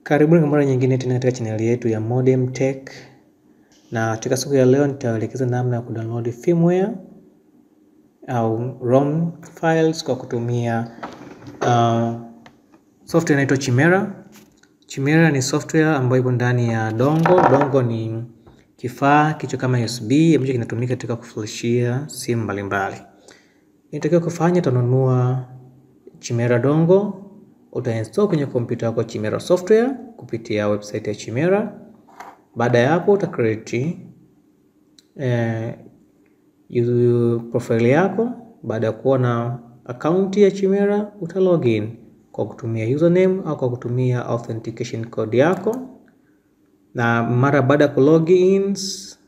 Karibuni kwa mara nyingine tena katika chaneli yetu ya Modem Tech, na katika siku ya leo nitaelekeza namna ya kudownload firmware au ROM files kwa kutumia uh, software inaitwa Chimera. Chimera ni software ambayo ipo ndani ya dongo. Dongo ni kifaa kicho kama USB ambacho kinatumika katika kuflashia simu mbalimbali. Inatakiwa kufanya, utanunua Chimera dongo utainstall kwenye kompyuta yako Chimera software kupitia website ya Chimera. Baada ya hapo uta create eh, profile yako. Baada ya kuwa na account ya Chimera uta login kwa kutumia username au kwa kutumia authentication code yako, na mara baada ya kulogin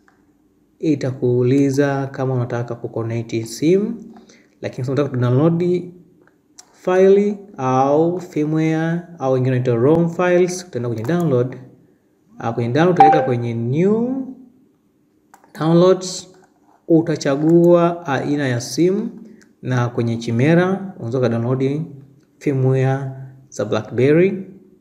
itakuuliza kama unataka kuconnect simu, lakini unataka kudownload file au firmware au wengine wanaita ROM files, utaenda kwenye download. Uh, kwenye download utaweka kwenye new downloads, utachagua aina ya simu, na kwenye Chimera unaweza ka download firmware za BlackBerry,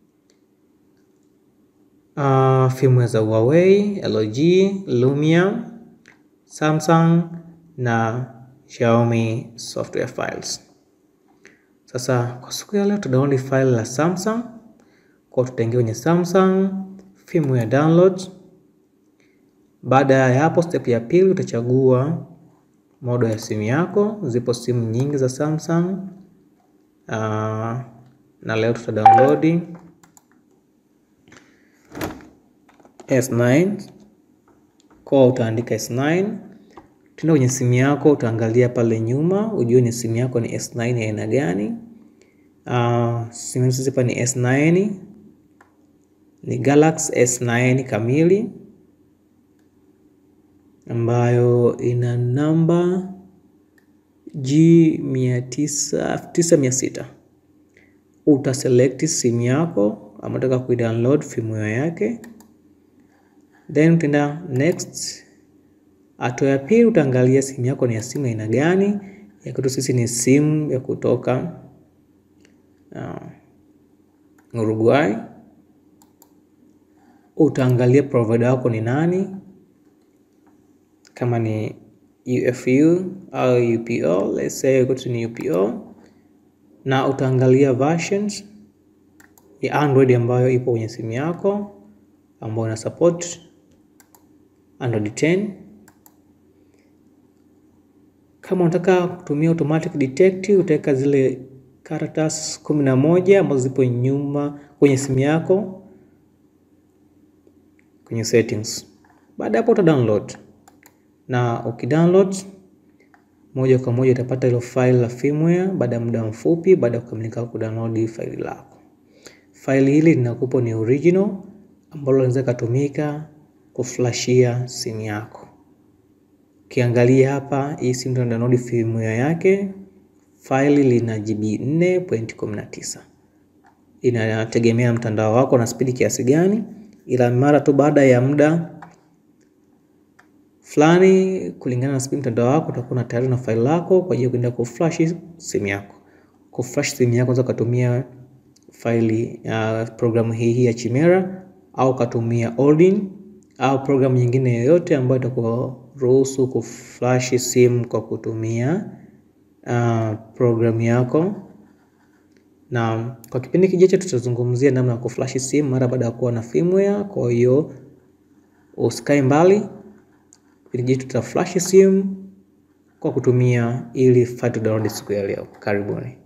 uh, firmware za Huawei, LG, Lumia, Samsung na Xiaomi software files. Sasa kwa siku ya leo tutadownload file la Samsung. Kwa tutaingia kwenye Samsung firmware download. Baada ya hapo, step ya pili utachagua modo ya simu yako. Zipo simu nyingi za Samsung. Uh, na leo tuta download S9. Kwa utaandika S9 tena kwenye simu yako utaangalia pale nyuma ujue ni simu yako ni S9 ya aina gani. Uh, simu sisi hapa ni S9, ni Galaxy S9 kamili ambayo ina namba G9600. Uta select simu yako ambayo unataka kuidownload firmware yake, then utaenda next. Hatua ya pili utaangalia simu yako ni ya simu aina gani. Ya kwetu sisi ni simu ya kutoka uh, Uruguay. Utaangalia provider wako ni nani, kama ni UFU au UPO, let's say kwetu ni UPO, na utaangalia versions ya Android ambayo ipo kwenye simu yako ambayo ina support Android 10 kama unataka kutumia automatic detect utaweka zile karatasi kumi na moja ambazo zipo nyuma kwenye simu yako kwenye settings. Baada hapo uta download, na ukidownload moja kwa moja utapata hilo file la firmware baada ya muda mfupi, baada ya kukamilika kudownload file lako. File hili linakupa ni original ambalo linaweza kutumika kuflashia simu yako. Ukiangalia hapa hii simu tuna download firmware yake, faili lina GB 4.19. Inategemea mtandao wako na spidi kiasi gani, ila mara tu baada ya muda fulani, kulingana na spidi mtandao wako, utakuwa tayari na faili lako kwa ajili ya kwenda kuflash simu yako. Kuflash simu yako unaweza kutumia faili uh, programu hii hii ya Chimera au katumia Odin au programu nyingine yoyote ambayo itakuruhusu kuflash simu kwa kutumia uh, programu yako. Na kwa kipindi kijacho tutazungumzia namna ya kuflash simu mara baada ya kuwa na firmware. Kwa hiyo usikae mbali, kipindi kijacho tutaflash simu kwa kutumia ili file download siku ya leo. Karibuni.